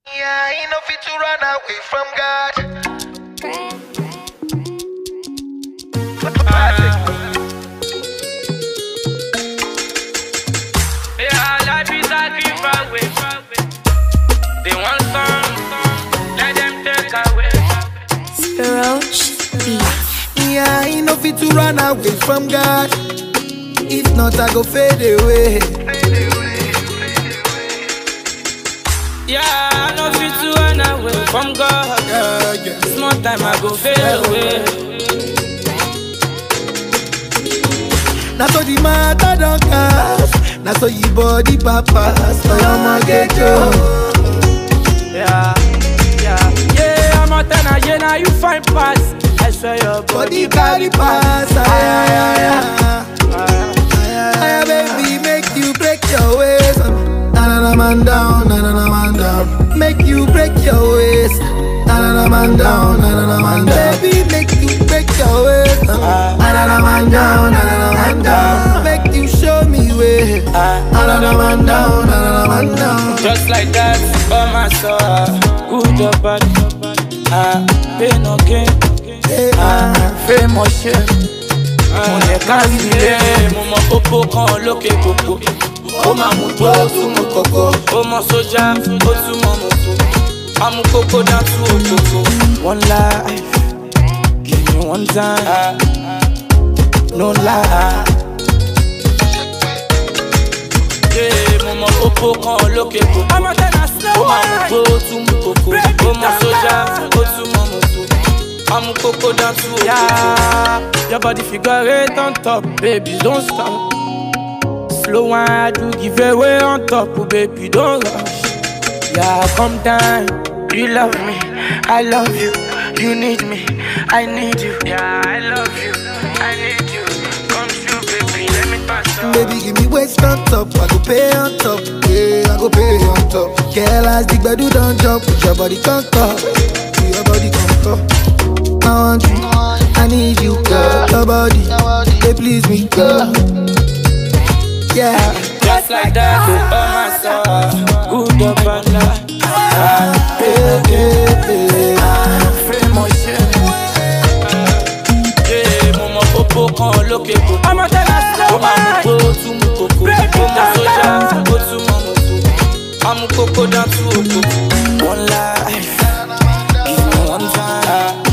Yeah, ain't no fit to run away from God. Yeah, life is a giveaway. They want some, let them take away. Roach Beats. Yeah, ain't no fit to run away from God. If not, I go fade away. Yeah, I know fit to run away from God. Yeah, yeah. Small time I go fade away. Now so the matter don't cast. Now so your body papas. So your mortgage oh. Yeah, yeah, yeah. I'm a tenor, yeah, now you find pass. I swear your Body body carry pass. Ay, ay, ay, ay. Ah, Ay, baby, make you break your waist. Na na na man down, na na na man down. Make you break your waist. Na na na man down, na na na man down. Baby, make you break your waist. Na na na man down, na na na man down. Make you show me way. Na na na man down, na na na man down. Just like that, by my soul. Good or bad, ah, pain or gain. Hey, ah. famous shit. mo lè kárí ilé mo mọ kókó kan lókè kókó ó máa mú tó ó tún mú kókó ó mọ sójà ó tún mọ mọtò amú kókó dá tú òkòkò. one life give me one time no lie. Yeah, mo mọ kókó kan lókè kókó ó máa mú tó ó tún mú kókó ó mọ sójà ó tún mọ mọtò amú kókó dá tú òkòkò. Your body figure eight on top, baby, don't stop. Slow wine, do give away on top, oh, baby, don't rush. Yeah, come down. You love me, I love you. You need me, I need you. Yeah, I love you, I need you. Come true, baby, let me pass on. Baby, give me waist on top. I go pay on top. Yeah, I go pay on top. Girl, as the bedu don't jump, put your body on top. Put your body on top. I want you, I need you, girl. Your body, they please me, girl. Yeah, Just like that, oh my soul. Good or bad, ah, yeah, yeah, yeah. famous shit. Yeah, mo mọ kókó kan lókè kókó. ọmọ tẹ́lẹ̀ ó máa mú pé ó tún mú kókó. ó mọ sójà ó tún mọ mọ́tò. amú kókó dá tú òkòkò. one life give me one time.